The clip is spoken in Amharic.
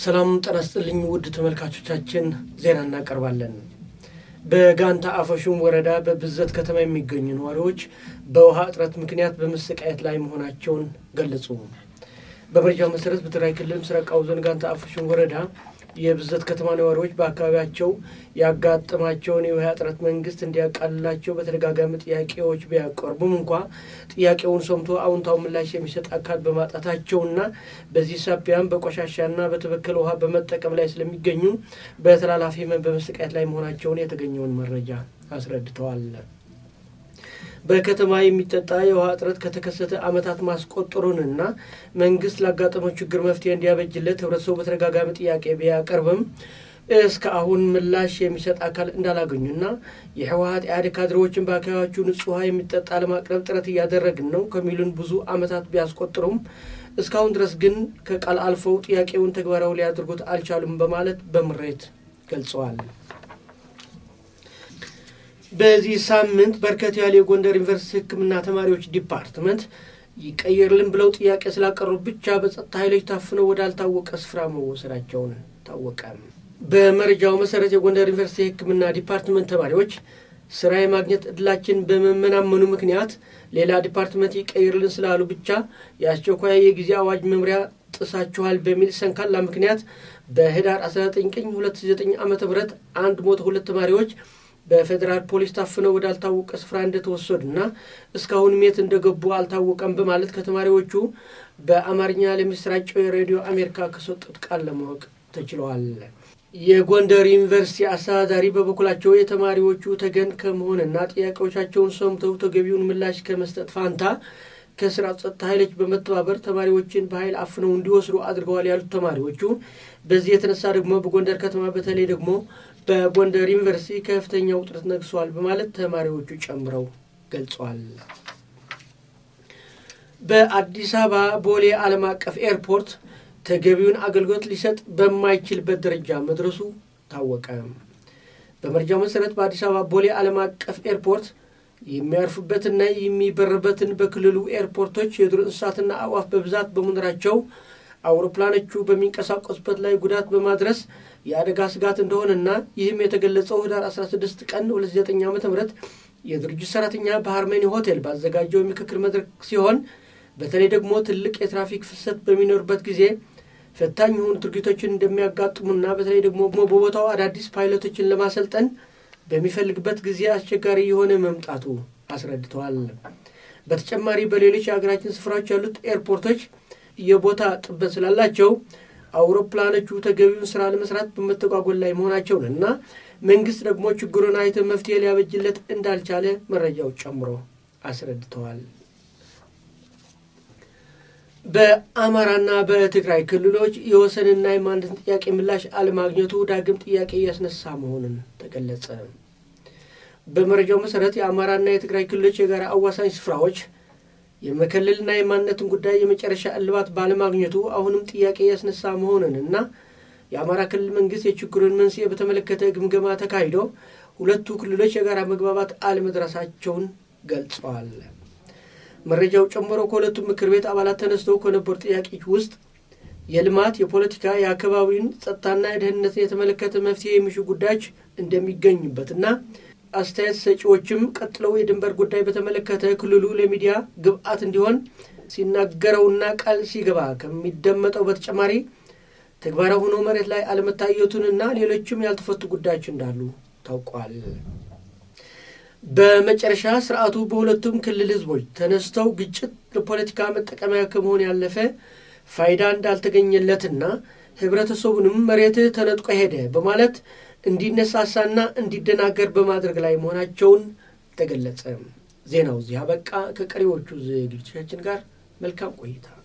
ሰላም ጤና ይስጥልኝ ውድ ተመልካቾቻችን፣ ዜና እናቀርባለን። በጋንታ አፈሹም ወረዳ በብዘት ከተማ የሚገኙ ነዋሪዎች በውሃ እጥረት ምክንያት በመሰቃየት ላይ መሆናቸውን ገለጹ። በመረጃው መሰረት በትግራይ ክልል ምስራቃዊ ዞን ጋንታ አፈሹም ወረዳ የብዘት ከተማ ነዋሪዎች በአካባቢያቸው ያጋጠማቸውን የውሃ እጥረት መንግስት እንዲያቃልላቸው በተደጋጋሚ ጥያቄዎች ቢያቀርቡም እንኳ ጥያቄውን ሰምቶ አዎንታዊ ምላሽ የሚሰጥ አካል በማጣታቸውና በዚህ ሳቢያም በቆሻሻና በተበከለ ውሃ በመጠቀም ላይ ስለሚገኙ በተላላፊ ህመም በመሰቃየት ላይ መሆናቸውን የተገኘውን መረጃ አስረድተዋል። በከተማ የሚጠጣ የውሃ እጥረት ከተከሰተ ዓመታት ማስቆጠሩንና መንግስት ላጋጠመው ችግር መፍትሄ እንዲያበጅለት ህብረተሰቡ በተደጋጋሚ ጥያቄ ቢያቀርብም እስከ አሁን ምላሽ የሚሰጥ አካል እንዳላገኙና የህወሀት ኢህአዴግ ካድሬዎችን በአካባቢያቸው ንጹህ ውሃ የሚጠጣ ለማቅረብ ጥረት እያደረግን ነው ከሚሉን ብዙ ዓመታት ቢያስቆጥሩም እስካሁን ድረስ ግን ከቃል አልፈው ጥያቄውን ተግባራዊ ሊያደርጉት አልቻሉም በማለት በምሬት ገልጸዋል። በዚህ ሳምንት በርከት ያሉ የጎንደር ዩኒቨርሲቲ ሕክምና ተማሪዎች ዲፓርትመንት ይቀየርልን ብለው ጥያቄ ስላቀረቡ ብቻ በጸጥታ ኃይሎች ታፍነው ወዳልታወቀ ስፍራ መወሰዳቸውን ታወቀ። በመረጃው መሰረት የጎንደር ዩኒቨርሲቲ የሕክምና ዲፓርትመንት ተማሪዎች ስራ የማግኘት እድላችን በመመናመኑ ምክንያት ሌላ ዲፓርትመንት ይቀይርልን ስላሉ ብቻ የአስቸኳይ የጊዜ አዋጅ መምሪያ ጥሳችኋል በሚል ሰንካላ ምክንያት በህዳር 19 ቀን 2009 ዓ ም አንድ ሞት ሁለት ተማሪዎች በፌዴራል ፖሊስ ታፍነው ወዳልታወቀ ስፍራ እንደተወሰዱና እስካሁን የት እንደገቡ አልታወቀም በማለት ከተማሪዎቹ በአማርኛ ለሚሰራጨው የሬዲዮ አሜሪካ ከሰጡት ቃል ለማወቅ ተችለዋል። የጎንደር ዩኒቨርሲቲ አስተዳዳሪ በበኩላቸው የተማሪዎቹ ተገን ከመሆንና ጥያቄዎቻቸውን ሰምተው ተገቢውን ምላሽ ከመስጠት ፋንታ ከስራ ጸጥታ ኃይሎች በመተባበር ተማሪዎችን በኃይል አፍነው እንዲወስዱ አድርገዋል ያሉት ተማሪዎቹ በዚህ የተነሳ ደግሞ በጎንደር ከተማ በተለይ ደግሞ በጎንደር ዩኒቨርሲቲ ከፍተኛ ውጥረት ነግሷል በማለት ተማሪዎቹ ጨምረው ገልጸዋል። በአዲስ አበባ ቦሌ ዓለም አቀፍ ኤርፖርት ተገቢውን አገልግሎት ሊሰጥ በማይችልበት ደረጃ መድረሱ ታወቀ። በመረጃው መሰረት በአዲስ አበባ ቦሌ ዓለም አቀፍ ኤርፖርት የሚያርፉበትና የሚበርበትን በክልሉ ኤርፖርቶች የዱር እንስሳትና አዕዋፍ በብዛት በመኖራቸው አውሮፕላኖቹ በሚንቀሳቀሱበት ላይ ጉዳት በማድረስ የአደጋ ስጋት እንደሆነና ይህም የተገለጸው ህዳር 16 ቀን 29 ዓ ም የድርጅት ሰራተኛ በሃርሜኒ ሆቴል ባዘጋጀው የምክክር መድረክ ሲሆን በተለይ ደግሞ ትልቅ የትራፊክ ፍሰት በሚኖርበት ጊዜ ፈታኝ የሆኑ ድርጊቶችን እንደሚያጋጥሙና በተለይ ደግሞ በቦታው አዳዲስ ፓይለቶችን ለማሰልጠን በሚፈልግበት ጊዜ አስቸጋሪ የሆነ መምጣቱ አስረድተዋል። በተጨማሪ በሌሎች የሀገራችን ስፍራዎች ያሉት ኤርፖርቶች የቦታ ጥበት ስላላቸው አውሮፕላኖቹ ተገቢውን ስራ ለመስራት በመተጓጎል ላይ መሆናቸውን እና መንግስት ደግሞ ችግሩን አይቶ መፍትሄ ሊያበጅለት እንዳልቻለ መረጃው ጨምሮ አስረድተዋል። በአማራና በትግራይ ክልሎች የወሰንና የማንነትን ጥያቄ ምላሽ አለማግኘቱ ዳግም ጥያቄ እያስነሳ መሆኑን ተገለጸ። በመረጃው መሰረት የአማራና የትግራይ ክልሎች የጋራ አዋሳኝ ስፍራዎች የመከለልና የማንነትን ጉዳይ የመጨረሻ እልባት ባለማግኘቱ አሁንም ጥያቄ ያስነሳ መሆኑን እና የአማራ ክልል መንግስት የችግሩን መንስኤ በተመለከተ ግምገማ ተካሂዶ ሁለቱ ክልሎች የጋራ መግባባት አለመድረሳቸውን ገልጸዋል። መረጃው ጨምሮ ከሁለቱ ምክር ቤት አባላት ተነስተው ከነበሩ ጥያቄዎች ውስጥ የልማት፣ የፖለቲካ፣ የአካባቢውን ጸጥታና የደህንነትን የተመለከተ መፍትሄ የሚሹ ጉዳዮች እንደሚገኙበትና አስተያየት ሰጪዎችም ቀጥለው የድንበር ጉዳይ በተመለከተ ክልሉ ለሚዲያ ግብአት እንዲሆን ሲናገረውና ቃል ሲገባ ከሚደመጠው በተጨማሪ ተግባራዊ ሆኖ መሬት ላይ አለመታየቱንና ሌሎችም ያልተፈቱ ጉዳዮች እንዳሉ ታውቋል። በመጨረሻ ስርዓቱ በሁለቱም ክልል ህዝቦች ተነስተው ግጭት ለፖለቲካ መጠቀሚያ ከመሆን ያለፈ ፋይዳ እንዳልተገኘለትና ህብረተሰቡንም መሬትህ ተነጥቆ ሄደ በማለት እንዲነሳሳና እንዲደናገር በማድረግ ላይ መሆናቸውን ተገለጸ። ዜናው እዚህ አበቃ። ከቀሪዎቹ ዝግጅቶቻችን ጋር መልካም ቆይታ